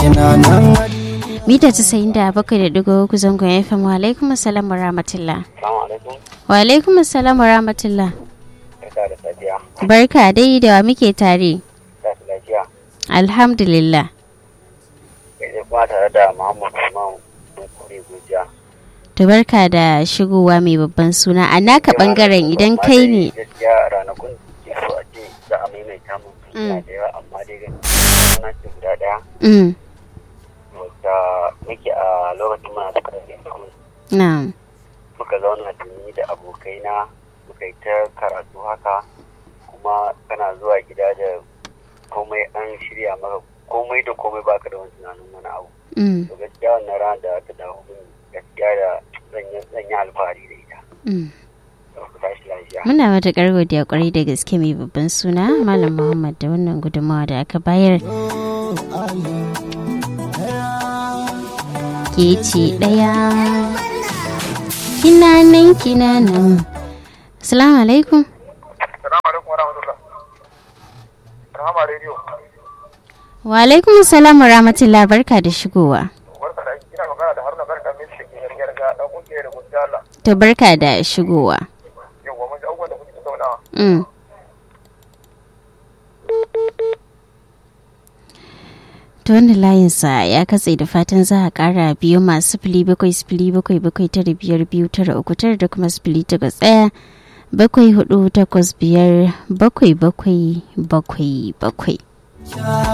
kina nan mita casa'in da bakwai da digo uku zangon fm wa alaikum assalam wa rahmatullah Assalamu alaikum. wa alaikum assalam wa rahmatullah Barka da safiya. barka dai da wa muke tare Ta fi lafiya. alhamdulillah Kai zai kuma tare da Muhammad Usman Kuri Gujiya. to barka da shigowa mai babban suna a naka bangaren idan kai ne Gaskiya ranakun ke so a ce za a maimaita mun suna da yawa amma dai gaskiya na ce guda ɗaya. mm. Wata muke a lokacin muna da karfe kuma na muka zauna da ni da abokaina muka yi ta karatu haka kuma kana zuwa gida da komai an shirya maka komai da komai baka da wani tunanin wani abu. mm. to gaskiya wannan ran da ta dawo min gaskiya da zan yi zan yi alfahari da ita Mm. da ku tashi lafiya muna matuƙar godiya kwarai da gaske mai babban suna malam muhammad da wannan gudunmawa da aka bayar ke ce ɗaya kina nan kina nan salamu alaikum Salamu alaikum wa rahmatullah. Rahama Radio. wa alaikum salam wa rahmatullah barka da shigowa Barka da aiki. Ina magana da Haruna Barka mai shi ke yarda ga dan kungiyar da kunta Allah. to barka da shigowa Yawwa mun ji abubuwan da kuke tattaunawa. mm. ta wanda layinsa ya katse da fatan za a kara biyu masu sifili bakwai sifili bakwai bakwai tara biyar biyu tara uku tara da kuma sifili takwas ɗaya bakwai hudu takwas biyar bakwai bakwai bakwai bakwai